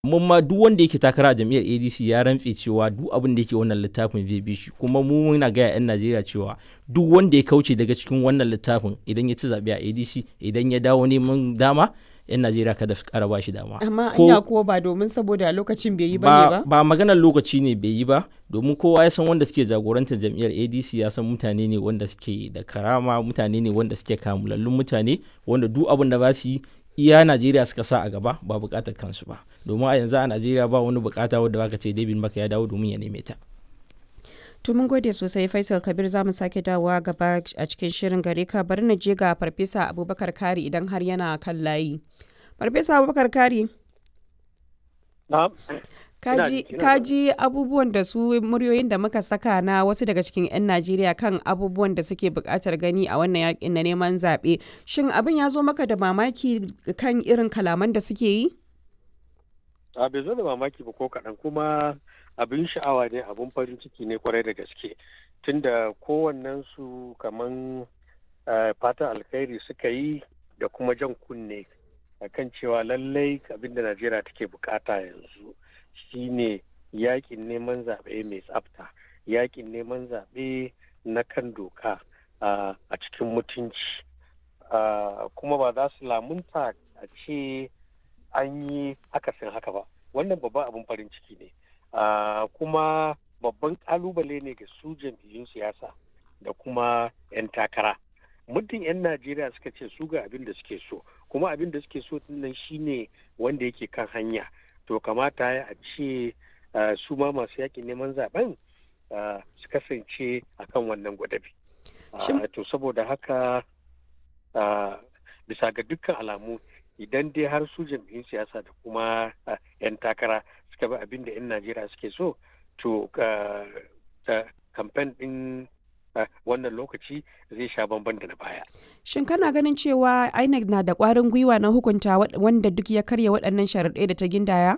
mun ma duk wanda yake takara a jam'iyyar adc ya rantse cewa duk abin da yake wannan littafin zai bi shi kuma mu muna gaya 'yan najeriya cewa duk wanda ya kauce daga cikin wannan littafin idan ya ci zaɓe a adc idan ya dawo neman dama 'yan najeriya kada su ƙara ba shi dama amma Ko- anya kuwa ba domin saboda lokacin bai yi ba ne ba, ba ba maganar lokaci ne bai yi ba domin kowa ya san wanda suke jagorantar jam'iyyar adc ya san mutane ne wanda suke da karama mutane ne wanda suke kamulallun mutane wanda duk abin da ba su yi iya najeriya suka sa a gaba ba bukatar kansu ba domin a yanzu a najeriya ba wani bukata wadda baka ce david maka ya dawo domin ya neme ta to mun gode sosai faisal kabir za mu sake dawowa gaba a cikin shirin gare ka bari na je ga farfesa abubakar kari idan har yana kan layi farfesa abubakar kari Na'am. kaji ina kaji abubuwan da su muryoyin da muka saka na wasu daga cikin 'yan najeriya kan abubuwan da suke buƙatar gani a wannan yakin na neman zaɓe shin abin ya zo maka da mamaki kan irin kalaman da suke yi A bai zo da mamaki ba ko kaɗan kuma abin sha'awa ne abin farin ciki ne kwarai da gaske tunda kowannen su kaman eh, fatan alkhairi suka yi da kuma jan kunne kan cewa lallai abin da Najeriya take bukata yanzu shine yakin neman zaɓe mai tsafta yakin neman zaɓe na kan doka ah, a cikin mutunci Ah, kuma ba za su lamunta a ce an yi akasin haka ba wannan babban abin farin ciki ne Ah, kuma babban kalubale ne ga su jam'iyyun siyasa da kuma 'yan takara muddin 'yan najeriya suka ce su ga abin da suke so kuma abin da suke so nan shine wanda yake kan hanya to kamata ya a ce ah, su ma masu yakin neman zaben ah, su kasance akan wannan gwadabi Ah, Shin- to saboda haka ah, bisa ga dukkan alamu idan dai har su jam'iyyun siyasa da kuma ah, 'yan takara suka bi abin da 'yan najeriya suke so to ah, ah, kamfen ɗin ah, wannan lokaci zai sha bamban da na baya Shin kana ganin cewa INEC na da ƙwarin gwiwa na hukunta wa- wanda duk ya karya waɗannan sharaɗai da ta gindaya?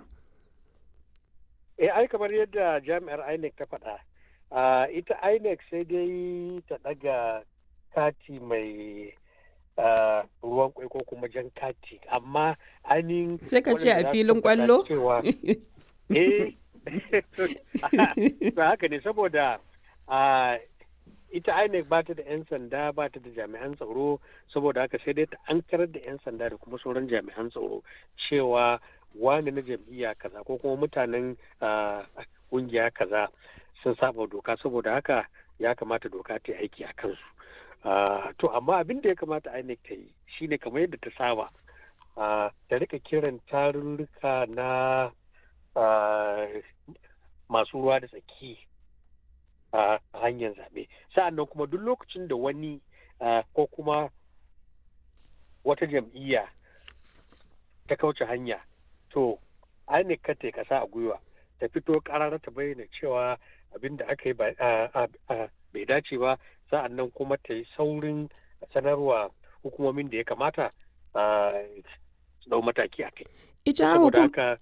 eh ai kamar yadda jami'ar inec ta faɗa ah, ita inec sai dai ta ɗaga kati mai ah, ruwan kwai ko kuma jan kati amma ainihin Sai ka ce a waɗanda za su filin tabbata ƙwallo? cewa eh ba haka ne saboda ah, ita INEC ba ta da 'yan sanda ba ta da jami'an tsaro saboda haka sai dai ta ankarar da 'yan sanda da kuma sauran jami'an tsaro cewa wani na jam'iyya kaza ko kuma mutanen ah, kungiya kaza sun saba doka saboda haka ya kamata doka ta yi aiki a kansu Ah, to amma abin da ya kamata INEC ta yi shine kamar yadda ta saba ah, ta rika kiran tarurruka na ah, masu ruwa da tsaki a hanyar zaɓe sa'an nan kuma duk lokacin da wani ah, ko kuma wata jam'iyya ta kauce hanya to INEC ka ta kasa a gwiwa ta fito karara ta bayyana cewa abin da aka yi ba- ah, ah, ah, bai dace ba sa'an nan kuma ta yi saurin sanarwa hukumomin da ya kamata ah, su dau mataki a kai Ita saboda hukum- haka